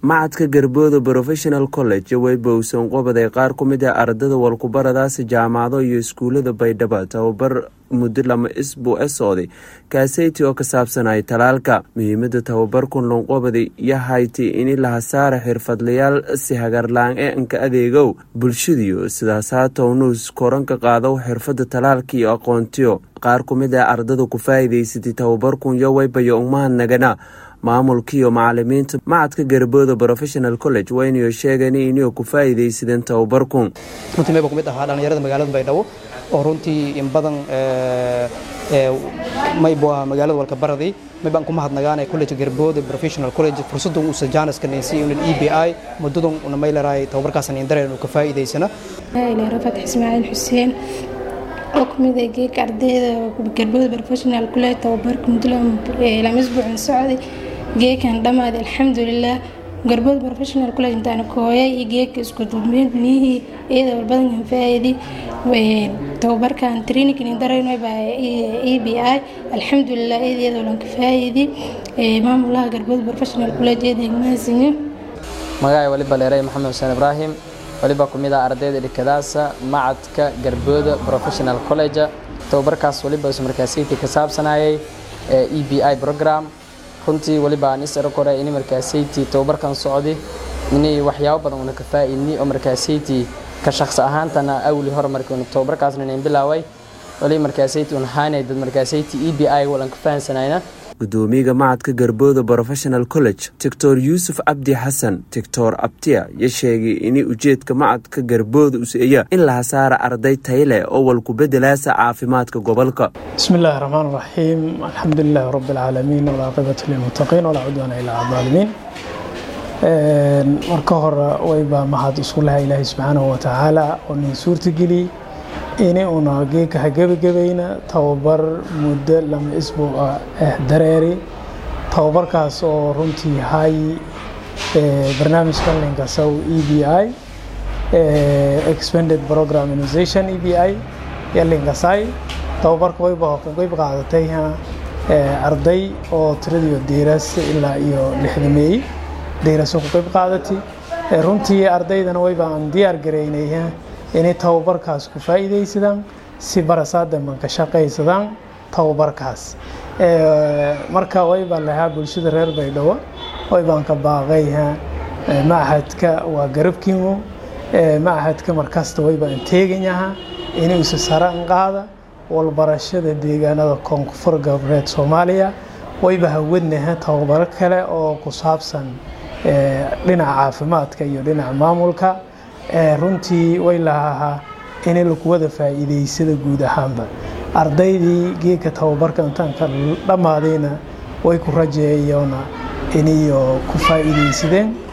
macadka garbooda professional college weybowson qobaday qaar ku mid ah ardada walkubaradaasi jaamacado iyo iskuulada baydhabo tababar muddo lama isbuu e socday kaaseyti oo ka saabsanay talaalka muhiimada tababarkun lonqobadi yahayti ini lahasaara xirfadlayaal si hagarlaan ee anka adeegow bulshadiyo sidaas haatownuus koranka qaado xirfada talaalka iyo aqoontiyo qaar ku mid ah ardada ku faa'iidaysatay tababarkun yo weybayo umahadnagana maamulkiiyo macalimiinta macadka garbooda professional college waynayo sheegeen inay ku faa'iidaysadeen tababarkun runtii mayba ku mid ahaa dhallinyarada magaalada baydhabo oo runtii in badan maybu ah magaalada walka baraday maybaan ku mahadnagaanay college garbooda professional college fursaddan uusa jaaniska naysiy unan e b i muddadan una maylaraay tababarkaasan indareen uu ka faa'iidaysana rafat ismaaciil xuseen oo ku mid ah geeka ardayda garbooda professional college tababarka muddo lama isbuucin socday geekan dhammaaday alxamdulilah garbooda professional college intaan kooyay iyo geeka isku duubniyihii iyada walbadankan faa'iidi tababarkan traininkan darayno baa e b i alxamdulilah iyada walan ka faa'iidi maamulaha garbooda professional college iyada igmahadsanyo magacay waliba leeray maxamed xuseen ibraahim waliba ku mid ah ardayda dhikadaasa macadka garbooda professional college tababarkaas waliba isu markaasiytii ka saabsanayay e b i program runtii waliba aan is kore ini markaasiytii tababarkan socdi inay waxyaabo badan una ka faa'iidni oo markaasiytii ka shaqsi ahaantana awli hore markii tababarkaasna inayn bilaaway wali markaasiytii un haanay dad markaasiytii e b i walan ka fahansanayna gudoomiyaga macadka garbooda professional college doctor yuusuf cabdi xasan doctor abtiya ya sheegay inay ujeedka macadka garbooda useeya in la hasaara arday tayle oo walku bedelaasa caafimaadka gobolka bismi illaahi raxmaan raxiim alxamdu lilaahi rabbi alcaalamiin walcaaqibatu lilmuttaqiin walaa cudwaana ilaa adaalimiin marka hore wayba mahad isku laha ilaahay subxaanahu watacaala oo nin suurtageliy ini una geeka ha gebagabayna tababar muddo lama isbuuc ah dareeri tababarkaas oo runtii hay barnaamijka linkasow e b i expanded program innovation e b i iyo linkasay tababarka wayba qayb qaadatay arday oo tiradiyo diiras ilaa iyo lixdameey diiraso ku qayb qaadatay runtii ardaydana wayba aan diyaar garaynay inay tababarkaas ku faa'iidaysadaan si barasaadanban ka shaqaysadaan tababarkaas marka waybaa lahaa bulshada reer baydhabo waybaan ka baaqay machadka waa garabkiimo machadka markasta waybaan teeganyaha inuusa saraan qaada walbarashada deegaanada koonfur galbeed soomaaliya wayba hawadnaha tababaro kale oo ku saabsan dhinaca caafimaadka iyo dhinaca maamulka runtii way lahahaa inay lakuwada faa'iidaysada guud ahaanba ardaydii geedka tababarka intaanka dhammaadayna way ku rajeeyoona inayo ku faa'iidaysadeen